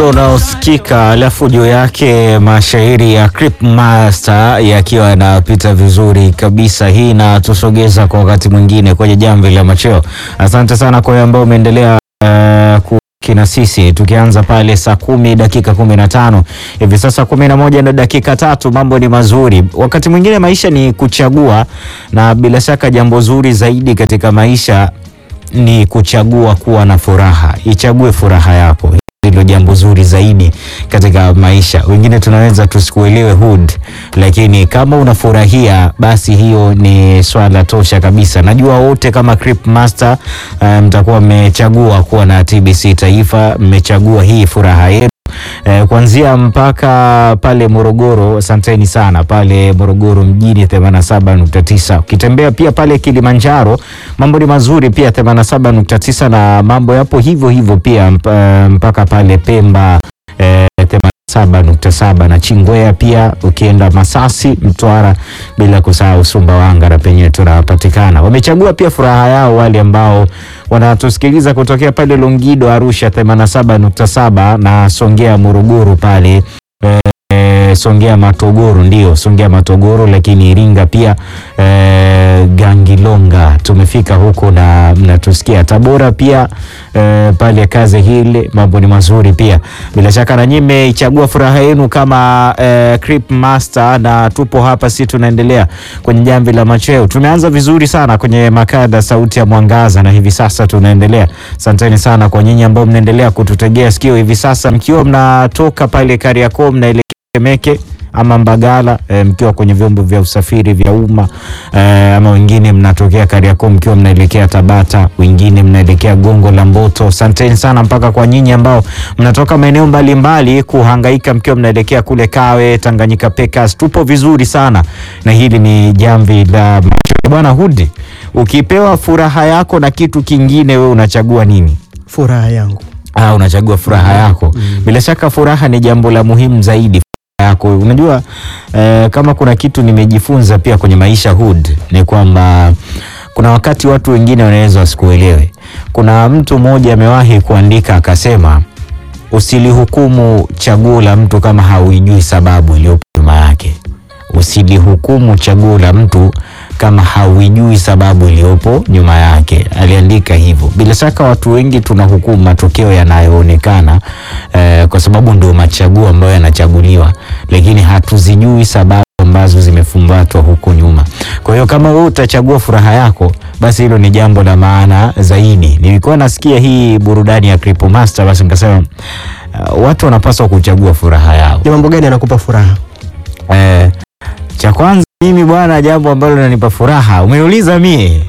mdundo unaosikika alafu juu yake mashairi ya Crip Master yakiwa yanapita vizuri kabisa. Hii inatusogeza kwa wakati mwingine kwenye jamvi la macheo. Asante sana kwa ambao umeendelea uh, kina sisi tukianza pale saa kumi dakika kumi na tano hivi sasa kumi na moja na dakika tatu. Mambo ni mazuri. Wakati mwingine maisha ni kuchagua, na bila shaka jambo zuri zaidi katika maisha ni kuchagua kuwa na furaha. Ichague furaha yako, hilo jambo zuri zaidi katika maisha. Wengine tunaweza tusikuelewe hood, lakini kama unafurahia basi hiyo ni swala tosha kabisa. Najua wote kama Crip Master mtakuwa um, mmechagua kuwa na TBC Taifa, mmechagua hii furaha yenu. Eh, kuanzia mpaka pale Morogoro, asanteni sana pale Morogoro mjini 87.9. Ukitembea pia pale Kilimanjaro mambo ni mazuri pia 87.9, na mambo yapo hivyo hivyo pia mpaka pale Pemba eh, 87.7 na Chingwea pia, ukienda Masasi, Mtwara, bila kusahau Sumbawanga na penyewe tunapatikana. Wamechagua pia furaha yao wale ambao wanatusikiliza kutokea pale Longido, Arusha 87.7 na Songea, Morogoro pale e, Songea Matogoro, ndio Songea Matogoro, lakini Iringa pia e, Gangilonga tumefika huko na mnatusikia. Tabora pia e, pale kazi hili mambo ni mazuri pia. Bila shaka na nyinyi mmeichagua furaha yenu kama e, Crip Master, na tupo hapa, si tunaendelea kwenye jamvi la macheo. Tumeanza vizuri sana kwenye makada sauti ya mwangaza, na hivi sasa tunaendelea. Asanteni sana kwa nyinyi ambao mnaendelea kututegea sikio hivi sasa, mkiwa mnatoka pale Kariakoo mnaelekea Temeke ama Mbagala e, mkiwa kwenye vyombo vya usafiri vya umma e, ama wengine mnatokea Kariakoo mkiwa mnaelekea Tabata, wengine mnaelekea Gongo la Mboto. Asanteni sana mpaka kwa nyinyi ambao mnatoka maeneo mbalimbali kuhangaika mkiwa mnaelekea kule Kawe, Tanganyika Packers. Tupo vizuri sana na hili ni jamvi la bwana Hudi. Ukipewa furaha yako na kitu kingine, wewe unachagua nini? Furaha yangu. Ah, unachagua furaha yako. Mm. Bila shaka furaha ni jambo la muhimu zaidi yako. Unajua eh, kama kuna kitu nimejifunza pia kwenye maisha Hood ni kwamba kuna wakati watu wengine wanaweza wasikuelewe. Kuna mtu mmoja amewahi kuandika akasema, usilihukumu chaguo la mtu kama hauijui sababu iliyopo nyuma yake. Usilihukumu chaguo la mtu kama hauijui sababu iliyopo nyuma yake. Aliandika hivyo. Bila shaka watu wengi tunahukumu matokeo yanayoonekana eh, kwa sababu ndio machaguo ambayo yanachaguliwa, lakini hatuzijui sababu ambazo zimefumbatwa huko nyuma. Kwa hiyo kama wewe utachagua furaha yako, basi hilo ni jambo la maana zaidi. Nilikuwa nasikia hii burudani ya Crip Master, basi nikasema uh, watu wanapaswa kuchagua furaha yao. Ni mambo gani yanakupa furaha? Eh, cha kwanza mimi bwana, jambo ambalo linanipa furaha umeuliza mie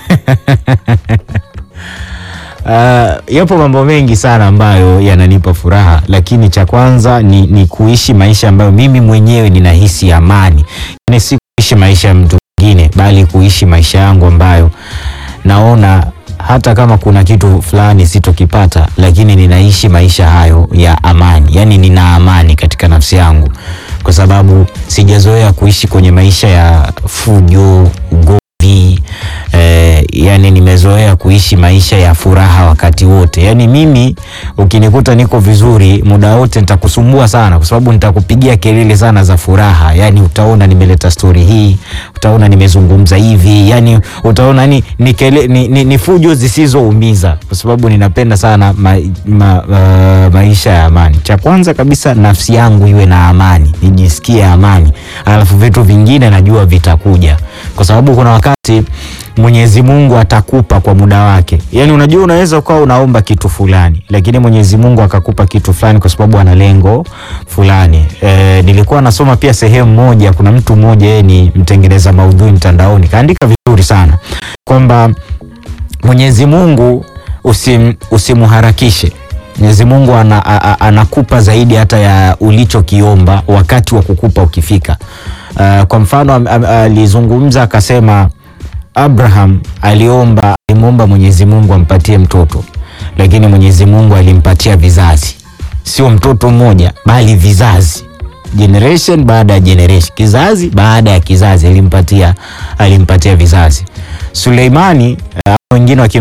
Uh, yapo mambo mengi sana ambayo yananipa furaha, lakini cha kwanza ni, ni kuishi maisha ambayo mimi mwenyewe ninahisi amani, yani si kuishi maisha ya mtu mwingine, bali kuishi maisha yangu ambayo naona hata kama kuna kitu fulani sitokipata, lakini ninaishi maisha hayo ya amani, yani nina amani katika nafsi yangu, kwa sababu sijazoea kuishi kwenye maisha ya fujo, ugomvi eh, yani nimezoea kuishi maisha ya furaha wakati wote. Yani mimi ukinikuta niko vizuri muda wote nitakusumbua sana, kwa sababu nitakupigia kelele sana za furaha. Yani utaona nimeleta stori hii, utaona nimezungumza hivi, yani utaona ni, ni, kele, ni, ni, ni fujo zisizoumiza, kwa sababu ninapenda sana ma, ma, uh, maisha ya amani. Cha kwanza kabisa nafsi yangu iwe na amani, nijisikie amani, alafu vitu vingine najua vitakuja, kwa sababu kuna wakati Mwenyezi Mungu atakupa kwa muda wake. Yaani unajua unaweza ukawa unaomba kitu fulani, lakini Mwenyezi Mungu akakupa kitu fulani kwa sababu ana lengo fulani. E, nilikuwa nasoma pia sehemu moja, kuna mtu mmoja yeye ni mtengeneza maudhui mtandaoni, kaandika vizuri sana kwamba Mwenyezi Mungu usim, usimuharakishe. Mwenyezi Mungu ana, a, a, anakupa zaidi hata ya ulichokiomba wakati wa kukupa ukifika. Uh, kwa mfano alizungumza akasema Abraham aliomba alimwomba Mwenyezi Mungu ampatie mtoto, lakini Mwenyezi Mungu alimpatia vizazi, sio mtoto mmoja, bali vizazi, generation baada ya generation, kizazi baada ya kizazi, alimpatia alimpatia vizazi. Suleimani uh, wengine wakimfahamu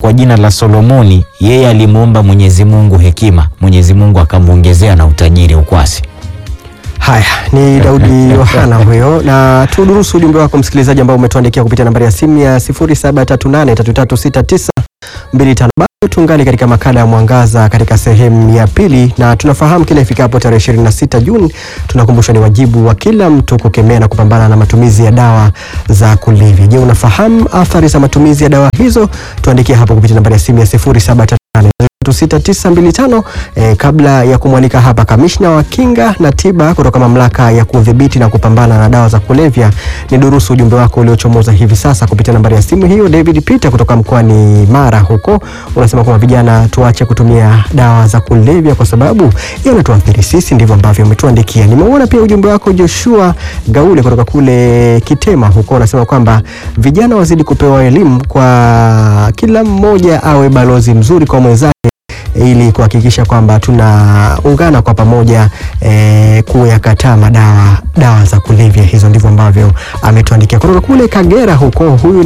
kwa jina la Solomoni, yeye alimwomba Mwenyezi Mungu hekima, Mwenyezi Mungu akamwongezea na utajiri ukwasi. Haya, ni Daudi Yohana huyo, na tudurusu ujumbe wako msikilizaji, ambao umetuandikia kupitia nambari ya simu ya 0738336925. Bado tungali katika makala ya Mwangaza katika sehemu ya pili, na tunafahamu kila ifikapo tarehe 26 Juni tunakumbushwa ni wajibu wa kila mtu kukemea na kupambana na matumizi ya dawa za kulevya. Je, unafahamu athari za matumizi ya dawa hizo? Tuandikie hapo kupitia nambari ya simu ya 0738 6925 eh, kabla ya kumwalika hapa kamishna wa kinga na tiba kutoka mamlaka ya kudhibiti na kupambana na dawa za kulevya, ni durusu ujumbe wako uliochomoza hivi sasa kupitia nambari ya simu hiyo. David Peter kutoka mkoani Mara huko unasema kwamba vijana tuache kutumia dawa za kulevya kwa sababu yanatuathiri sisi, ndivyo ambavyo umetuandikia. Nimeona pia ujumbe wako Joshua Gaule kutoka kule Kitema huko unasema kwamba vijana wazidi kupewa elimu, kwa kila mmoja awe balozi mzuri kwa mwenzake ili kuhakikisha kwamba tunaungana kwa pamoja e, kuyakataa madawa dawa za kulevya. Hizo ndivyo ambavyo ametuandikia kutoka kule Kagera huko. Huyu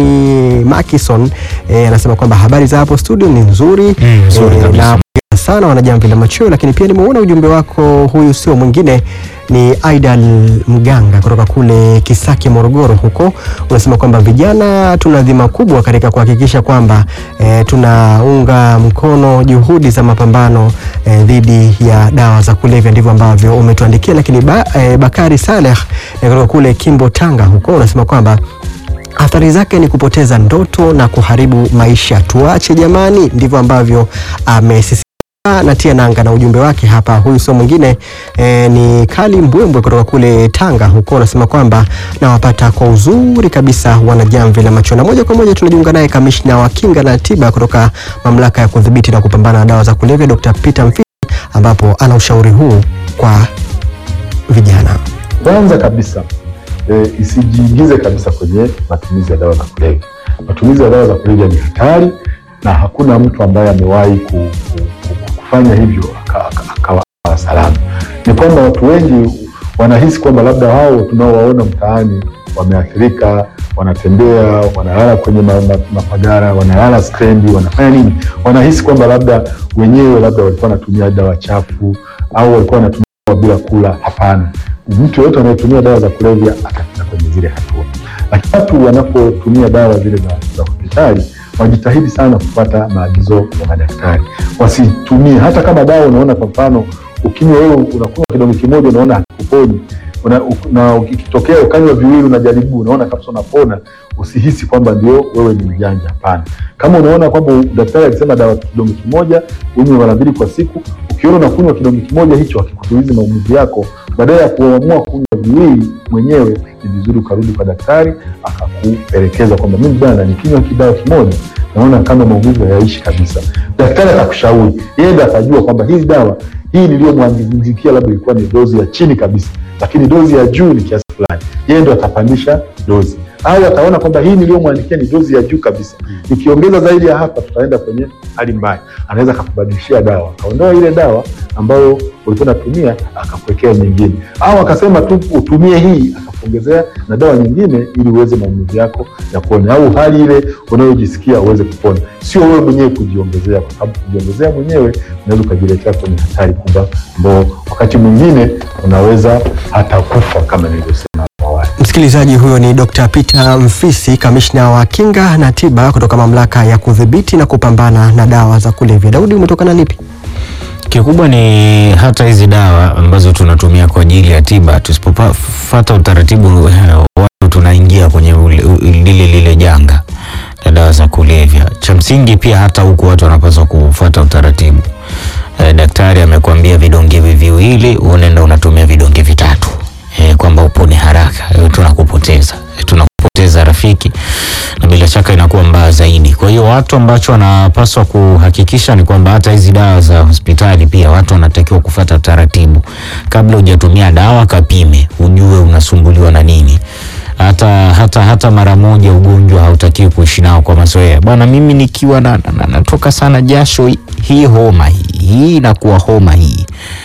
ni Makison e, anasema kwamba habari za hapo studio ni nzuri, Mm, nzuri e, kabisa. na sana wanajamvi la machweo, lakini pia nimeona ujumbe wako. Huyu sio mwingine ni Aidal Mganga kutoka kule Kisaki, Morogoro huko. Unasema kwamba vijana tuna dhima kubwa katika kuhakikisha kwamba e, tunaunga mkono juhudi za mapambano e, dhidi ya dawa za kulevya. Ndivyo ambavyo umetuandikia. Lakini ba, e, Bakari Saleh e, kutoka kule Kimbo, Tanga huko unasema kwamba athari zake ni kupoteza ndoto na kuharibu maisha. Tuache jamani, ndivyo ambavyo amesisitiza na tia nanga na ujumbe wake hapa. Huyu sio mwingine e, ni Kali Mbwembwe kutoka kule Tanga huko, anasema kwamba nawapata kwa uzuri kabisa wanajamvi la macho, na moja kwa moja tunajiunga naye kamishna wa kinga na tiba kutoka mamlaka ya kudhibiti na kupambana na dawa za kulevya Dr. Peter Mfisi, ambapo ana ushauri huu kwa vijana. Kwanza kabisa e, isijiingize kabisa kwenye matumizi ya dawa za kulevya. Matumizi ya dawa za kulevya ni hatari na hakuna mtu ambaye amewahi ku, ku, ku, kufanya hivyo akawa aka, aka, aka salama. Ni kwamba watu wengi wanahisi kwamba labda hao tunaowaona mtaani wameathirika, wanatembea, wanalala kwenye ma- ma- mapagara, wanalala stendi, wanafanya nini, wanahisi kwamba labda wenyewe labda walikuwa wanatumia dawa chafu au walikuwa wanatumia dawa bila kula. Hapana, mtu yoyote anayetumia dawa za kulevya atafika kwenye zile hatua. Lakini watu wanapotumia dawa zile za za hospitali wajitahidi sana kufuata maagizo ya madaktari, wasitumie hata kama dawa unaona, kwa mfano ukinywa wewe unakunywa kidonge kimoja unaona hakuponi una, u- na ukitokea ukanywa viwili unajaribu unaona kabisa unapona, usihisi kwamba ndio wewe ni mjanja. Hapana, kama unaona kwamba daktari alisema dawa kidonge kimoja unywe mara mbili kwa siku, ukiona unakunywa kidonge kimoja hicho akikutulizi maumivu yako, badala ya kuamua kunywa viwili mwenyewe, ni vizuri ukarudi kwa daktari akakupelekeza kwamba mimi bwana, nikinywa kidawa kimoja naona kama maumivu hayaishi kabisa. Daktari atakushauri, yeye ndo atajua kwamba hizi dawa hii niliyomwandikia labda ilikuwa ni dozi ya chini kabisa, lakini dozi ya juu ni kiasi fulani, yeye ndo atapandisha dozi, au ataona kwamba hii niliyomwandikia ni dozi ya juu kabisa, nikiongeza zaidi ya hapa tutaenda kwenye hali mbaya. Anaweza akakubadilishia dawa, akaondoa ile dawa ambayo ulikuwa unatumia akakuwekea nyingine, au akasema tu utumie hii akakuongezea na dawa nyingine ili uweze maumivu yako yapone, au hali ile unayojisikia uweze kupona, sio wewe mwenyewe kujiongezea, kwa sababu kujiongezea mwenyewe unaweza ukajiletea kwenye hatari kubwa, ambao wakati mwingine unaweza hata kufa kama nilivyosema hapo awali. Msikilizaji, huyo ni Dr. Peter Mfisi, kamishna wa kinga na tiba kutoka mamlaka ya kudhibiti na kupambana na dawa za kulevya. Daudi, umetokana nipi? Kikubwa ni hata hizi dawa ambazo tunatumia kwa ajili ya tiba, tusipofuata utaratibu eh, watu tunaingia kwenye ule- u- lile lile janga la dawa za kulevya. Cha msingi pia hata huku watu wanapaswa kufuata utaratibu. Eh, daktari amekwambia vidonge hivi viwili, unaenda unatumia vidonge vitatu eh, kwamba upone haraka. Eh, tunakupoteza eh, tunakupoteza rafiki, na bila shaka inakuwa mbaya zaidi. Kwa hiyo watu ambacho wanapaswa kuhakikisha ni kwamba hata hizi dawa za hospitali pia watu wanatakiwa kufuata taratibu. Kabla hujatumia dawa, kapime ujue unasumbuliwa na nini. Hata, hata, hata mara moja ugonjwa hautakiwi kuishi nao kwa mazoea. Bwana, mimi nikiwa na, na, na, natoka sana jasho, hii- hii homa hii hii inakuwa homa hii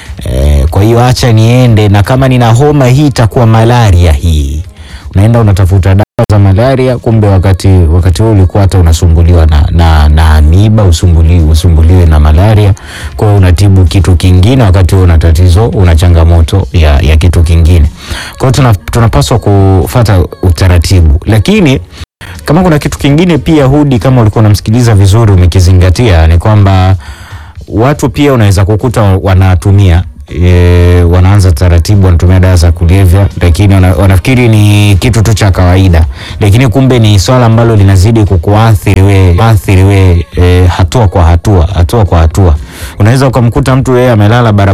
e, kwa hiyo acha niende, na kama nina homa hii itakuwa malaria hii. Unaenda unatafuta dawa za malaria, kumbe wakati wakati huo ulikuwa hata unasumbuliwa na, na, na amiba usumbuli, usumbuliwe na malaria. Kwa hiyo unatibu kitu kingine, wakati huo una tatizo, una changamoto ya, ya kitu kingine. Kwa hiyo tuna, tunapaswa kufata utaratibu, lakini kama kuna kitu kingine pia Hudi, kama ulikuwa unamsikiliza vizuri, umekizingatia ni kwamba watu pia unaweza kukuta wanatumia e, wanaanza taratibu wanatumia dawa za kulevya, lakini wana, wanafikiri ni kitu tu cha kawaida, lakini kumbe ni swala ambalo linazidi kukuathiri we, athiri we e, hatua kwa hatua, hatua kwa hatua. Unaweza ukamkuta mtu yeye amelala barabara